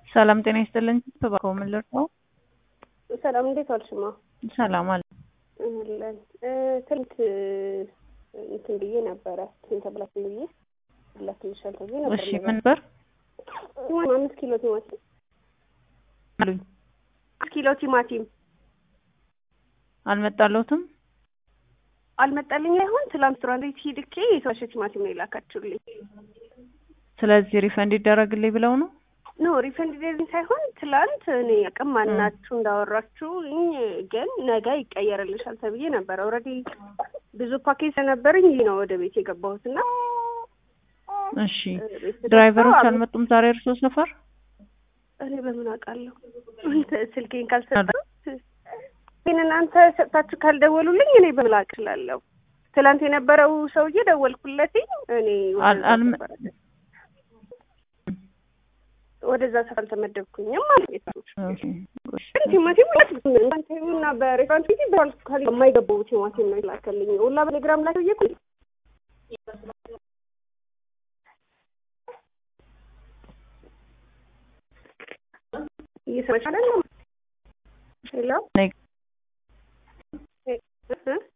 ሰላም ጤና ይስጥልኝ። ተባከው ምን ልርዳው? ሰላም እንዴት ዋልሽማ? ሰላም አለ አለን ትንት እንትን ብዬ ነበረ እንትን ተብላችሁ ብዬ ላክልሻል ተብዬ ነበር። እሺ ምን ነበር ቲማቲም አምስት ኪሎ ቲማቲም አሉኝ? አምስት ኪሎ ቲማቲም አልመጣለሁትም። አልመጣልኝ አይሆን ትላንት ሬስቶራንት ሂድኬ የተዋሸ ቲማቲም ነው የላካችሁልኝ። ስለዚህ ሪፈንድ ይደረግልኝ ብለው ነው። ኖ ሪፈንድ ዴዝን ሳይሆን ትላንት እኔ አቅም ማናችሁ እንዳወራችሁ ግን ነገ ይቀየርልሻል ተብዬ ነበር። ኦልሬዲ ብዙ ፓኬጅ ስለነበረኝ ይህ ነው ወደ ቤት የገባሁት እና እሺ ድራይቨሮች አልመጡም ዛሬ እርሶ ሰፈር? እኔ በምን አውቃለሁ? ስልኬን ካልሰጠሁት ግን እናንተ ሰጥታችሁ ካልደወሉልኝ እኔ በምን አውቅ እችላለሁ? ትላንት የነበረው ሰውዬ ደወልኩለትኝ እኔ ወደዛ ሰፈር አልተመደብኩኝም ማለት ነው። ግን ቲማቲም እና በሬስቶራንት ጊዜ በአልኮል የማይገባው ቲማቲም ነው ይላከልኝ ሁላ በቴሌግራም ላይ እየኩ እየሰማሽ አይደለም? ሄሎ